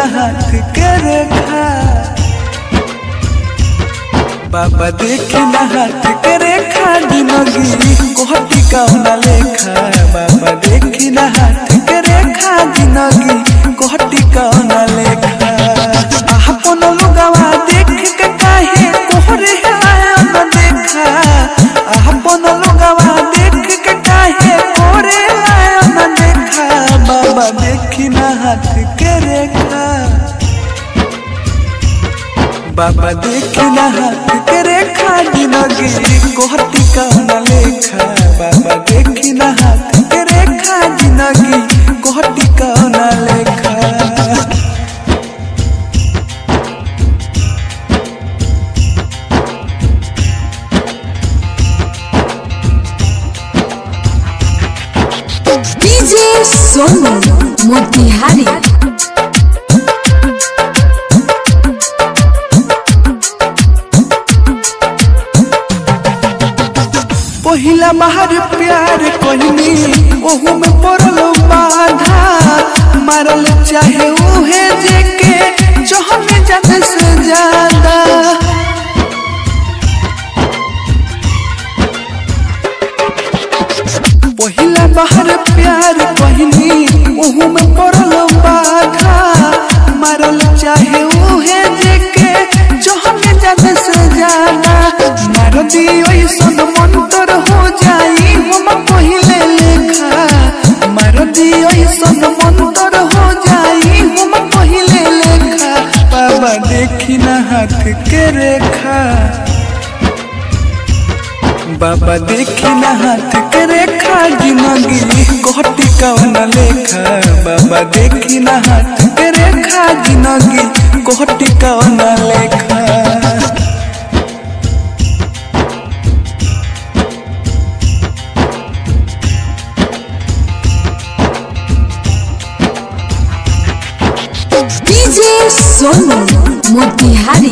ना हाथ के रेखा बाबा देखी ना हाथ के रेखा जिंदगी कोहटी कौना लेखा बाबा देखी ना हाथ के रेखा जिंदगी कोहटी कौना लेखा अपन लुगावा देख के काहे कोहरे आयन देखा अपन लुगावा देख के काहे कोहरे आयन देखा बाबा देखी ना हाथ के रेखा बाबा देखी ना हाथ के रेखा जिंदगी कोहटी कौना लेखा बाबा देखी ना हाथ के रेखा जिंदगी कोहटी कौना लेखा डीजे सोनू मोतिहारी पहिला बाहर प्यार कहनी ओहू में पड़ल बाधा मारल चाहे उहे जेके जहन जाने से ज्यादा पहिला बाहर प्यार कहनी ओहू में पड़ल बाधा मारल चाहे उहे जेके जहन जाने से ज्यादा मार दी ऐसन मंतर हो जाई हम पहिले लेखा मार दी ऐसन मंतर हो जाई हम पहिले लेखा बाबा देखी ना हाथ के रेखा बाबा देखी ना हाथ के रेखा जिंदगी कोहटी कौन लेखा बाबा देखी ना हाथ के रेखा जिंदगी कोहटी कौन लेखा डीजे सोनू मोतिहारी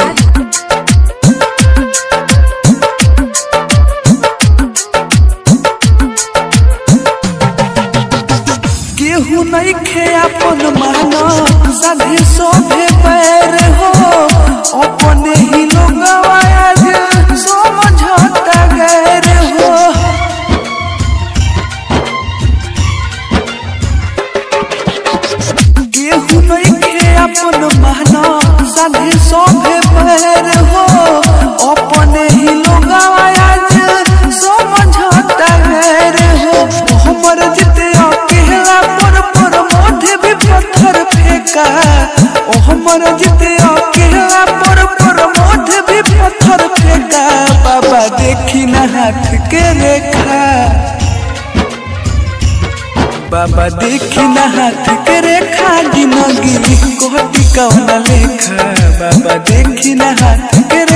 केहू नहीं खे अपन माना सभी सोभे पैर हो अपने ही लोग आज समझता गैर हो केहू नहीं खे अपन माना सभी सोभे पैर हो अपने ही लोग आज समझता गैर हो हमर जिते अकेला पर पर मोढ़े भी पत्थर फेंका ओ हमर जिते अकेला पर पर मोढ़े भी पत्थर फेंका बाबा देखी ना हाथ के रेखा बाबा देखी ना हाथ के रेखा जिंदगी कोहटी कौन लेखा बाबा देखी ना हाथ के